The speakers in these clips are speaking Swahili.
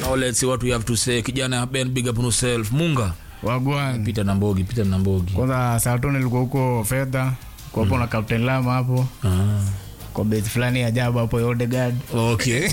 now let's see what we have to say kijana ben big up on yourself munga wagwan pita na mbogi pita na mbogi kwanza saa tu nilikuwa huko fedha kwa hapo na captain lama hapo ah. kwa base fulani ya ajabu hapo Odegaard okay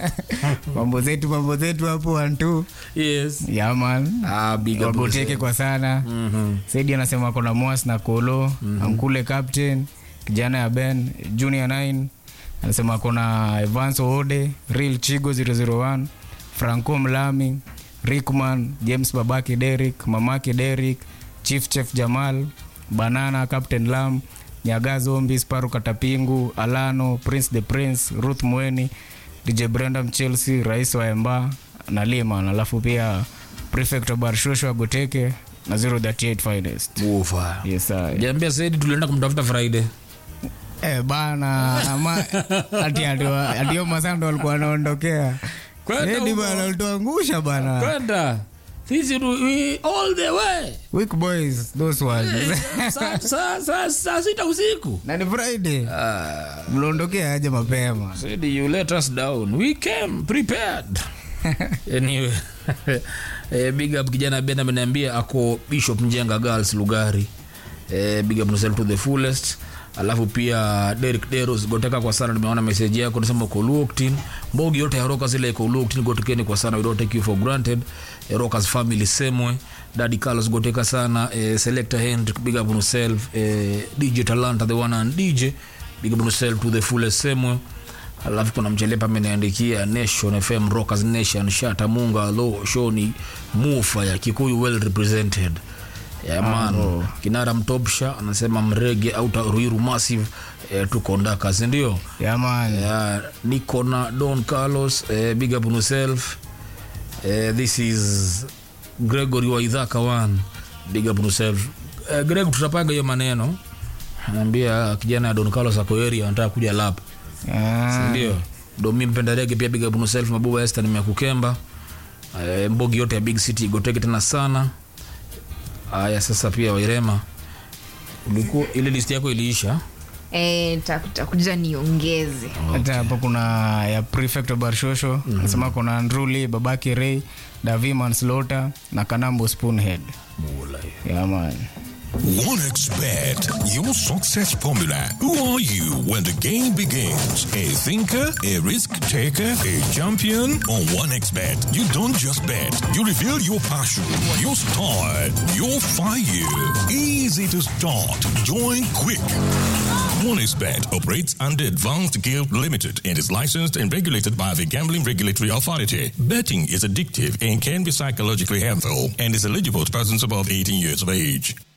mambo zetu mambo zetu hapo wantu yes yaman ah, big up on wagoteke yourself. kwa sana Mhm. saidi anasema kona mwas na kolo ankule captain kijana ya ben junior 9 anasema kona evans oode real chigo 001 franco mlami rickman james babaki derik mamaki derik chief chef jamal banana captain lam nyaga zombi sparu katapingu alano prince the prince ruth mweni dj brandam chelsea rais wa emba na liman alafu pia prefect wa barshosho agoteke na 038 finest Ufa. yes sir. jambia saidi tulienda kumtafuta friday Eh, bana ama ati atio- atio masando walikuwa wanaondokea Kwenda Edi huko. bana ulituangusha bana kwenda sisi tu- we- all the way weak boys those ones saa sa, sa, sa sita usiku na ni friday mliondokea aje mapema said you let us down we came prepared anyway eh, big up kijana ben ameniambia ako bishop mjenga girls lugari eh, big up yourself to the fullest alafu pia Derek Deros goteka kwa sana nimeona message yako nasema uko Luoktin mbogi yote ya Rockers ile iko Luoktin gotekeni kwa sana we don't take you for granted eh, Rockers family semwe Daddy Carlos goteka sana eh, Selector Hendrik big up on yourself eh, DJ Talanta the one and DJ big up on yourself to the fullest semwe alafu kuna mchelepa ameniandikia nation fm rockers nation shata munga lo shoni mufa ya kikuyu well represented yeah, man kinara mtopsha anasema mrege auta ruiru massive eh, tuko ndaka sindio yaman yeah, niko na don carlos eh, big up on yourself eh, this is gregory waidhaka one big up on yourself eh, greg tutapanga hiyo maneno anaambia kijana ya don carlos ako area anataka kuja lap ndio domi mpenda rege pia big up on yourself mabuba este nimekukemba eh, mbogi yote ya big city igoteke tena sana haya sasa pia wairema ulikuwa ile list yako iliisha Eh, taku- takuja niongeze hata hapo kuna ya prefect wa barshosho anasema kuna andruli babaki rey davi manslota na kanambo spoonhead yaman OneXBet, your success formula. Who are you when the game begins? A thinker, a risk taker, a champion? On OneXBet, you don't just bet. You reveal your passion, your style, your fire. Easy to start. Join quick. OneXBet operates under Advanced Guild Limited and is licensed and regulated by the Gambling Regulatory Authority. Betting is addictive and can be psychologically harmful and is eligible to persons above 18 years of age.